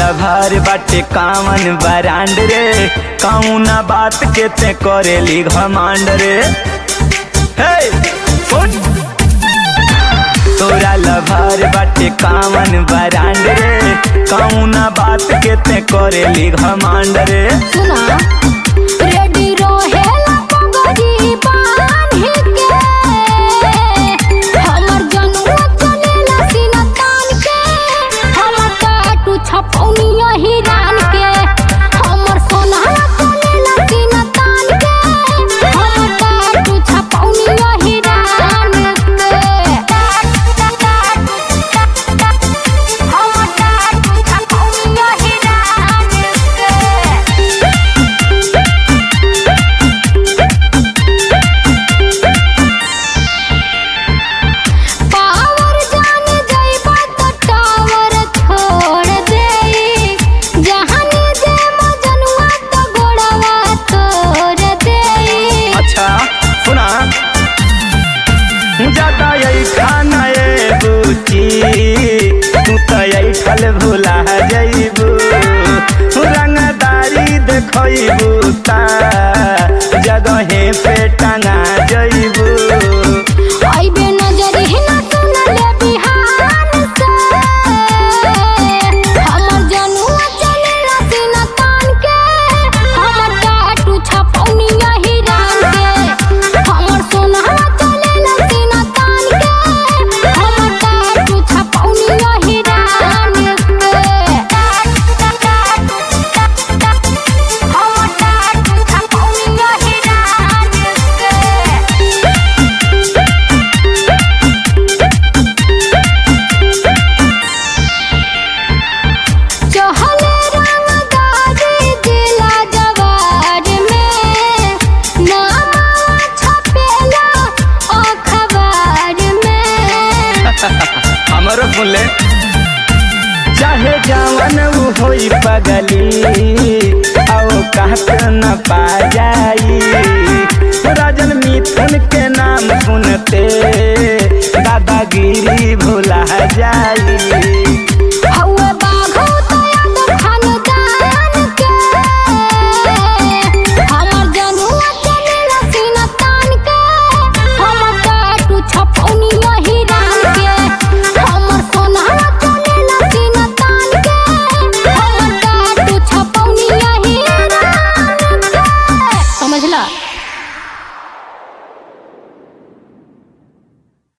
लभार बाटे कामन बरांड रे कौना बात के ते करेली घमांड रे हे सुन तोरा लभार बाटे कामन बरांड रे कौना बात के ते करेली घमांड रे सुना रेडी रहेला पगड़ी बांधी के हमर जनुआ चलेला सीना तान के हमर टाटू छपौनिया हिरान के हमर सोनहा चलेला सीना तान के हमर टाटू छपौनिया हिरान के हमर टाटू छपौनिया हिरान के पावर जान जाइबा त टावर छोड़ देई जहानी जे मजनुआ त गोड़वा तोड़ देई अच्छा सुना ज्यादा यही खाना ये बुची तू तो यही फल भुला जइबू रंगदारी देखइबू ता जगहे पे टंगा जइबू आइबे नजर ही ना सुनले बिहान से हमर जनुआ चलेला सीना तान के हमर टाटू छपौनिया हिरान के हमर सोनहा चलेला सीना तान के हमर टाटू छपौनिया हिरान के हमर टाटू छपौनिया हिरान के चहले रंगदारी जिला जवार में नाम छपेला अखबार में हमरो सुन ले चाहे जवन उ होई पगली आओ कहत न पा जाई राजन मिथुन के नाम सुनते दादागिरी भुला जाई हौवे बाघो तया तो खानदान के हमर जनुआ चलेला सीना तान के हमर टाटू छपौनिया हिरान के हमर सोनहा चलेला सीना तान के हमर टाटू छपौनिया हिरान के समझला